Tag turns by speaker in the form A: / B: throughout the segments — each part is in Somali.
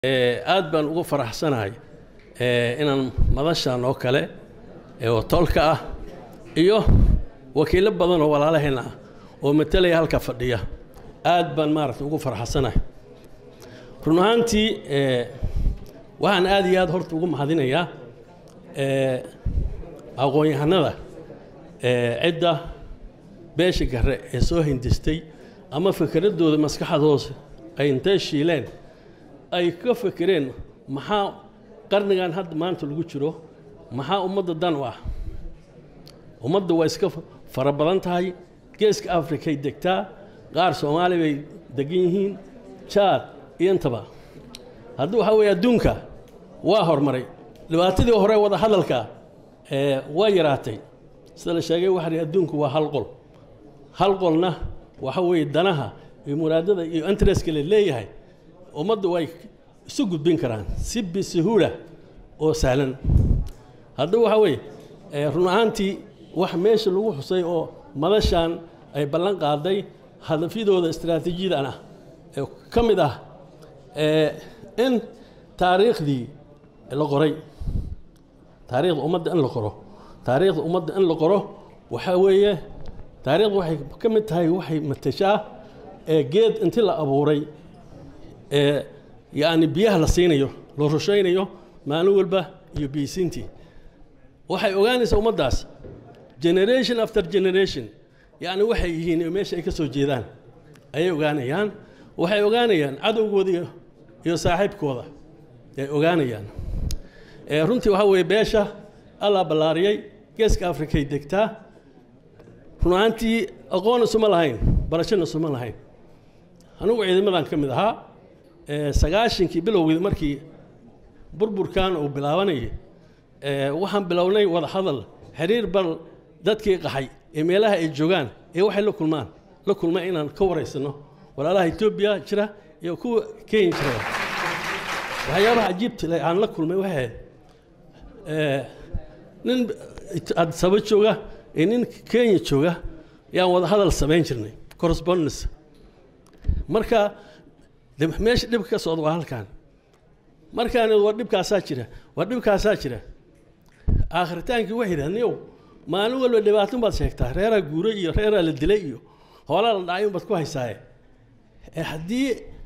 A: aad baan ugu faraxsanahay inaan madashan oo kale oo tolka ah iyo wakiilo badan oo walaalaheenna ah oo matalaya halka fadhiya aad baan maaragta ugu faraxsanahay run ahaantii waxaan aad iyo aad horta ugu mahadinayaa aqoon-yahanada cidda beesha gare ee soo hindistay ama fikradooda maskaxdooda ay intay shiileen ay ka fekereen maxaa qarnigan hadda maanta lagu jiro maxaa ummadda dan u ah ummadda waa iska fara badan tahay geeska afrikay degtaa qaar soomaali bay degan yihiin jaad iyo intaba haddii waxaa weeye adduunka waa horumaray dhibaatadii hore wada hadalka waa yaraatay sida la sheegay waxa adduunku waa hal qol hal qolna waxa weeye danaha iyo muraadada iyo interestka la leeyahay ummadda way isu gudbin karaan si bisuhuula oo sahlan haddaba waxaa weeye run ahaantii wax meesha lagu xusay oo madashan ay ballan qaaday hadafyadooda istaraatiijiyadan ah ee ka mid ah in taariikhdii la qoray taariikhda ummadda in la qoro taariikhda ummadda in la qoro waxaa weeye taariikhda waxay ka mid tahay waxay matashaa ee geed intii la abuuray ee yacni biyaha la siinayo la rushaynayo maalin walba iyo biyisiintii waxay ogaanaysaa ummaddaas generation after generation yacni waxay yihiin meesha ay ka soo jeedaan ayay ogaanayaan waxay ogaanayaan cadowgooda iyo saaxiibkooda ay ogaanayaan runtii waxaa weeye beesha allaa ballaariyey geeska afrikay degtaa run ahaantii aqoon isuma lahayn barashana isuma lahayn anugu ciidamadan ka mid ahaa sagaashankii bilowgeed markii burburkan uu bilaabanayay waxaan bilownay wada hadal xiriir bal dadkii qaxay ee meelaha ay joogaan ee waxay la kulmaan la kulmay inaan ka waraysano walaalaha etoobiya jira iyo kuwa kenya jira waxyaabaha cajiibta aan la kulmay waxay ahayd nin adisaba jooga iyo nin kenya jooga yaan wada hadal samayn jirnay correspondence marka meesha dhibka ka socda waa halkan markaan waa dhibkaasaa jira waa dhibkaasaa jira aakhritaankii waxay yidhahdeen yow maalin walba dhibaatun baad sheegtaa reeraa guuray iyo reeraa la dilay iyo hoolaa la dhacay unbaad ku haysaaye haddii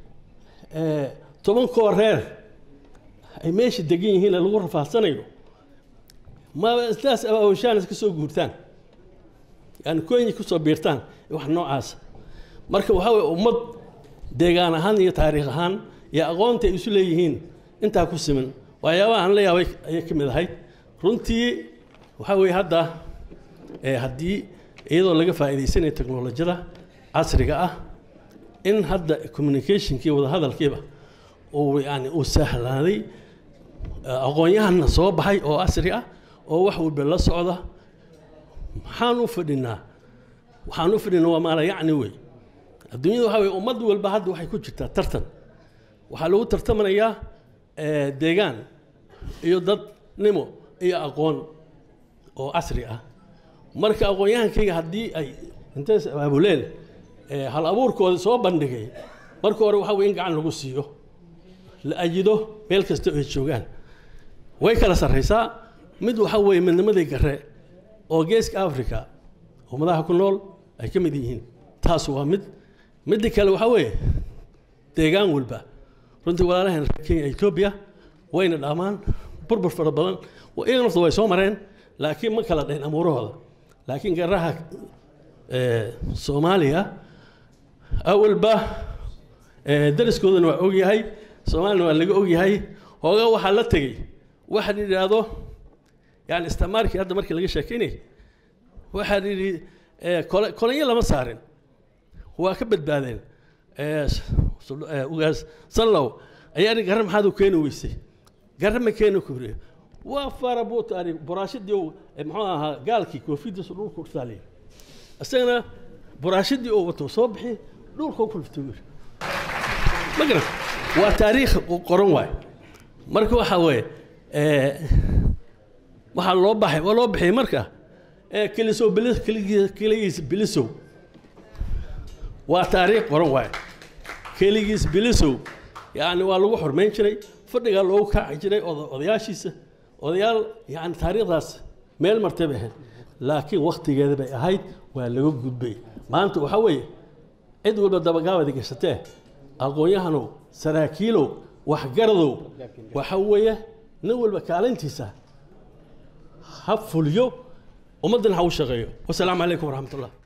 A: toban koo reer ay meesha degan yihiin lagu rafaadsanayo maba islaas abaawashaan iska soo guurtaan yani kenya kusoo biirtaan wax noocaas marka waxaa weye ummad deegaan ahaan iyo taariikh ahaan iyo aqoonta ay isu leeyihiin intaa ku siman waxyaabaha aan la yaabay ayay ka mid ahayd runtii waxaa weeye hadda haddii iyadoo laga faa'iidaysanayo teknolojiyada casriga ah in hadda communicationkii wadahadalkiiba uu yani uu sahlaaday aqoon-yahanna soo baxay oo casri ah oo wax walba la socda maxaan u fadhinaa waxaan u fadhinaa waa maala yacni wey adduunyada waxaa weye ummad walba hadda waxay ku jirtaa tartan waxaa lagu tartamanayaa deegaan iyo dadnimo iyo aqoon oo casri ah marka aqoon-yahankayga haddii ay intays abaabuleen hal abuurkooda soo bandhigay marka hore waxaa weye in gacan lagu siiyo la ajido meel kasta ay joogaan way kala sarraysaa mid waxaa weeye midnimadii gare oo geeska africa ummadaha ku nool ay ka mid yihiin taas waa mid midda kale waxaa weeye deegaan walba runtii walaalaheen reer kenya etoobiya wayna dhaamaan burbur fara badan iyaga nafta way soo mareen laakiin ma kala dhayn amuurahooda laakiin garaha soomaaliya awalba dariskoodana waa ogyahay soomaalina waa laga ogyahay hoogaa waxaa la tegey waxa la yidhaahdo yani istamaarkii hadda markii laga sheekeynay waxaa la yidhi kolonyo lama saarin waa ka badbaadeen ugaas sanlow ayaa i garre maxaad u keeni weysay garre ma keeni kubriye waa fara buutaani buraashadii muxuu ahaa gaalkii koofidiisu dhulka u saaliya isagana buraashadii uu wato soo bixi dhulka u kulftay wiil ma garan waa taariikh qoran waay marka waxaa weeye waxaa loo baxay waa loo bixiyay marka kelisow bilis keligiis bilisow waa taariikh qoran waaye keligiis bilisow yacni waa lagu xormayn jiray fadhigaa loogu kaaci jiray oda- odayaashiisa odayaal yacni taariikhdaas meel martay bay ahayd laakiin wakhtigeeda bay ahayd waa laga gudbay maanta waxaa weeye cid walba dabagaabada gashatee aqoon-yahanow saraakiilow waxgaradow waxa weeye nin walba kaalintiisa ha fuliyo ummaddana ha u shaqeeyo wasalaamu calaykum waraxmat ullah